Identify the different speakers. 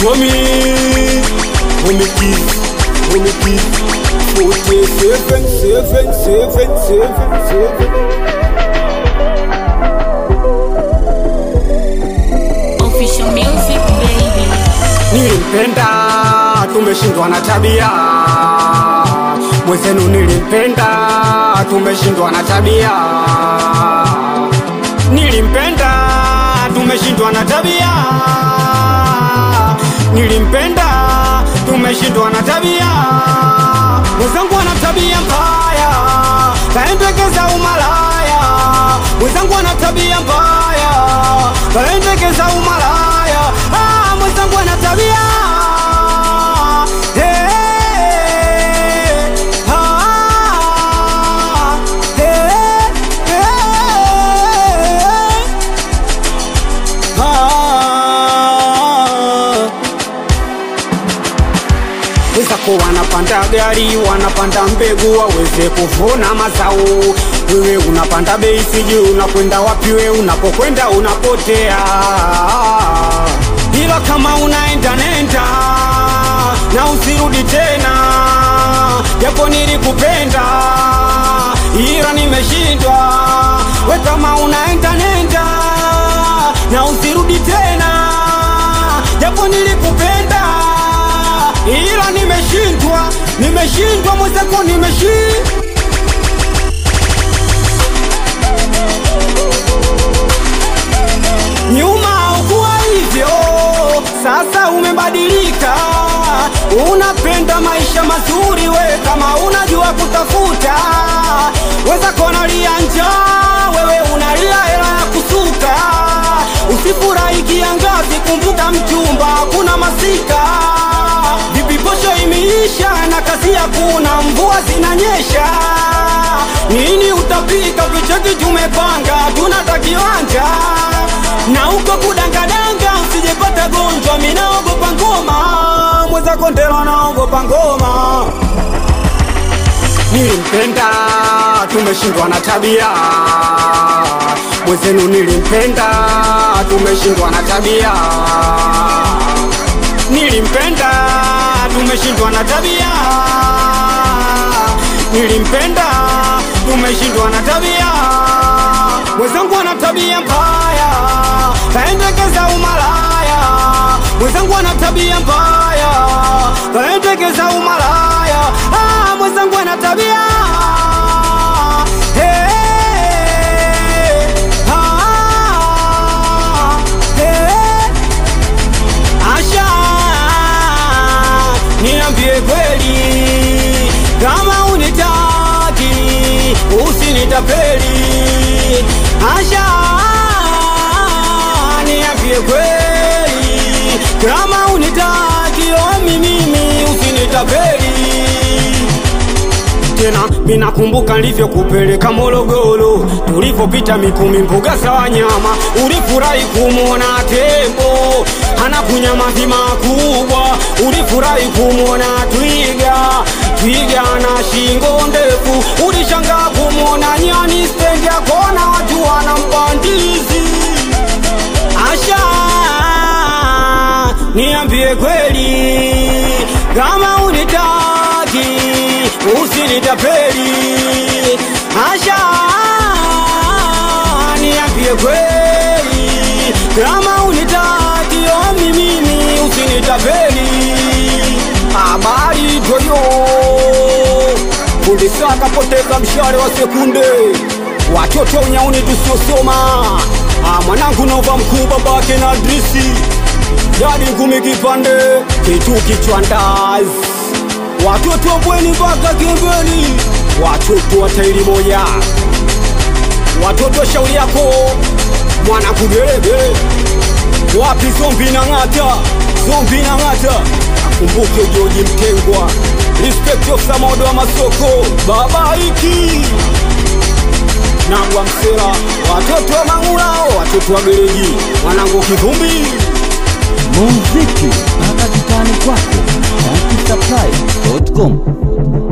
Speaker 1: Tommy, Tommy Keys, Tommy Keys, forty seven, seven, seven, seven, seven.
Speaker 2: Official music baby.
Speaker 1: Nilimpenda, tumeshindwa na tabia. Mwenzenu nilimpenda, tumeshindwa na tabia. Nilimpenda, tumeshindwa na tabia. Nilimpenda, tumeshindwa na tabia. Mwenzangu ana tabia mbaya, kaendekeza umalaya. Mwenzangu ana tabia mbaya, kaendekeza umalaya. Ah, mwenzangu ana tabia Hey, ah, hey, hey, ah. wenzako wanapanda gari wanapanda mbegu waweze kuvuna mazao wewe unapanda bei sijui unakwenda wapi wewe unapokwenda unapotea ila kama unaenda nenda na usirudi tena japo nilikupenda ila nimeshindwa we kama unaenda nenda na usirudi tena japo nilikupenda ila nimeshindwa nimeshindwa mwenzako nimeshindwa nyuma ukuwa hivyo, sasa umebadilika, unapenda maisha mazuri, we kama unajua kutafuta, weza konalia njaa, wewe unalia hela ya kusuka, usifurahi kiangazi, kumbuka mchumba, kuna masika vipi, posho imeisha na kazi hakuna, mvua zinanyesha, nini utapika? Vicheki tumepanga, tunata kiwanja na huko kudangadanga, usijepata gonjwa, minaogopa ngoma, mwenzako ndelo naogopa ngoma. Nilimpenda, tumeshindwa na tabia. Mwenzenu nilimpenda, tumeshindwa na tabia. Nilimpenda, tumeshindwa na tabia. Nilimpenda, tumeshindwa na tabia. Mwenzangu ana tabia mbaya, kaendekeza umalaya. Mwenzangu ana tabia mbaya, kaendekeza umalaya. Ah, mwenzangu ana tabia Hey, ah, hey. Asha, niambie kweli kama unitaki usinitapeli. Asha, niambie kweli kama unitaki omi mimi usinitapeli tena minakumbuka nilivyokupeleka Morogoro, tulivyopita Mikumi, mbuga za wanyama, ulifurahi kumwona tembo anakunya mavi makubwa, ulifurahi kumwona twiga, twiga na shingo ndefu, ulishangaa kumwona nyani stendi ya kona, watu wanampa ndizi. Asha, niambie kweli kama unitaki usinitapeli. Asha, niambie kweli kama unitaki omi mimi usinitapeli. Habari toyo polisi akapoteza mshale wa sekunde, watoto unyauni tusiosoma. Ah, mwanangu nova mkuu babake na drisi jadi ngumi kipande kitu kichwa ndazi watoto bweni mpaka kembeni watoto wa tairi moja watoto shauri yako mwana kugerege wapi zombi na ng'ata zombi na ng'ata akumbuke joji mtengwa respect of samodo wa masoko baba iki nagwa msela watoto wa mangulao watoto wa gereji mwanangu kivumbi
Speaker 3: muziki mpaka kitani kwako, tankisaplai.com.